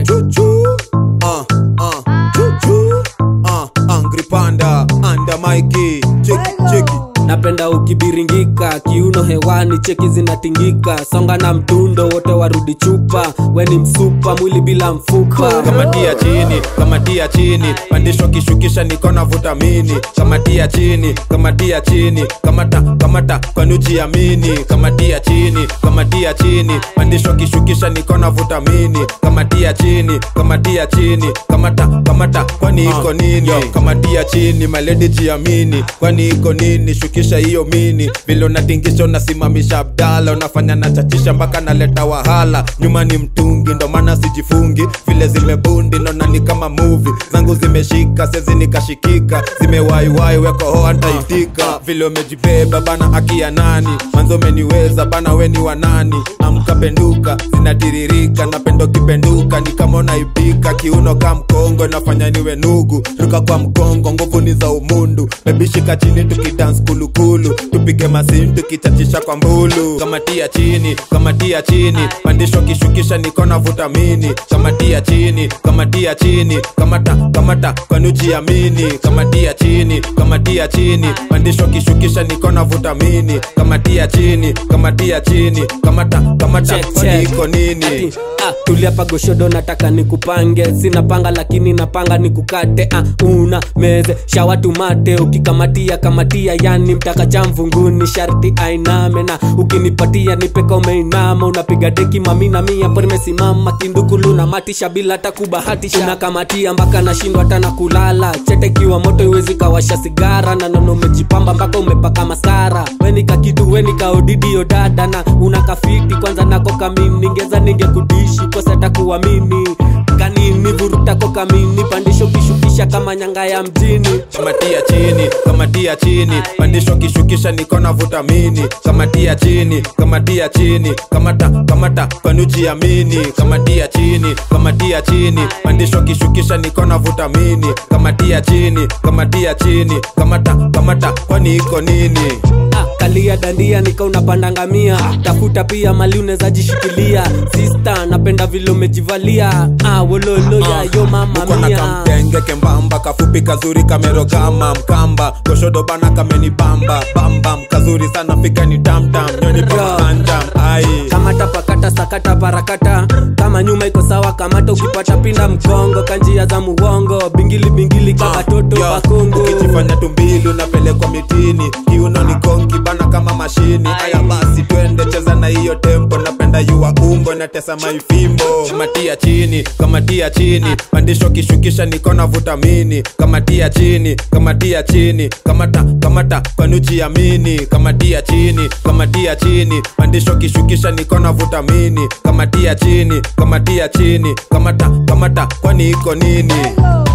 check. Choo-choo. Uh, uh, choo-choo. Uh, Angry Panda, under Mikey. Cheki, cheki. napenda ukibiringika kiuno hewani cheki zinatingika songa na mtundo wote warudi chupa weni msupa mwili bila mfupa kamatia chini kamatia chini pandishwa kishukisha nikona vutamini kamatia chini kamatia chini kamata kamata kwanujiamini kamatia chini kamatia chini pandishwa kishukisha nikona vutamini kamatia chini kamatia chini kamata kamata kwani iko nini kamatia chini maledi jiamini kwani iko nini shukisha hiyo mini vile unatingisha unasimamisha abdala unafanya nachachisha mpaka naleta wahala nyuma ni mtungi ndo maana sijifungi vile zimebundi naona ni kama muvi zangu zimeshika sezi nikashikika zimewaiwai weko hoa ntaitika vile umejibeba bana akia nani manzo umeniweza bana weni wa nani amka penduka zinatiririka napendo kipenduka ni kama unaipika kiuno ka mkongo nafanya niwe nugu ruka kwa mkongo nguvu ni za umundu bebishika chini tukidans kulukulu tupige masini tukichachisha kwa mbulu kamatia chini kamatia chini pandishwa kishukisha nikona vutamini kamatia chini kamatia chini kamata kamata kwanujiamini kamatia chini kamatia chini pandishwa kishukisha nikona vutamini kamatia chini kamatia chini kamata kamata Check, kwani check. iko nini Ati, ah, tulia pagoshodo nataka nikupange sina panga lakini napanga nikukate ah, una meze shawatumate ukikamatia kamatia yani mtaka cha mvunguni sharti ainame na ukinipatia nipeka umeinama unapiga deki mamina mia po nimesimama kindukulu na matisha bila hata kubahatisha unakamatia mpaka nashindwa hata na kulala chete kiwa moto iwezi kawasha sigara na nono umejipamba mpaka umepaka masara wenika kitu wenika odidio dada na unakafiti kwanza nako kamini ningeza ningekudishi kosa takuamini kanini vurutako kamini pandisho kishukisha kama nyanga ya mjini kamatia chini kamatia chini pandishwa kishukisha nikona vutamini kamatia chini kamatia chini kamata kamata kwanujiamini kamatia chini kamatia chini pandishwa kishukisha nikona vutamini kamatia chini kamatia chini kamata kamata kwani iko nini Ah, kalia dandia nika unapanda ngamia tafuta pia mali unaweza jishikilia sista napenda vile umejivalia ah, wololo ya yo mama uko na mia kamtenge kembamba kafupi kazuri kamerogama mkamba goshodo bana kamenibamba bambam kazuri sana fika ni tamtam nyoni Yo. pamanjam ai kamata pakata sakata parakata kama nyuma iko sawa kamata ukipata pinda mkongo kanjia za muwongo bingili bingili kama toto Yo, pakongo ukijifanya tumbili unapelekwa mitini kiuno ni konki bana kama mashini haya basi twende cheza na hiyo tempo napenda yua umbo natesa maifimbo kamatia chini kamatia chini pandishwa kishukisha nikona vutamini kamatia chini kamatia chini kamata kamata kwanujiamini kamatia chini kamatia chini pandishwa kishukisha nikona vutamini kamatia chini kamatia chini kamata kamata kwani iko nini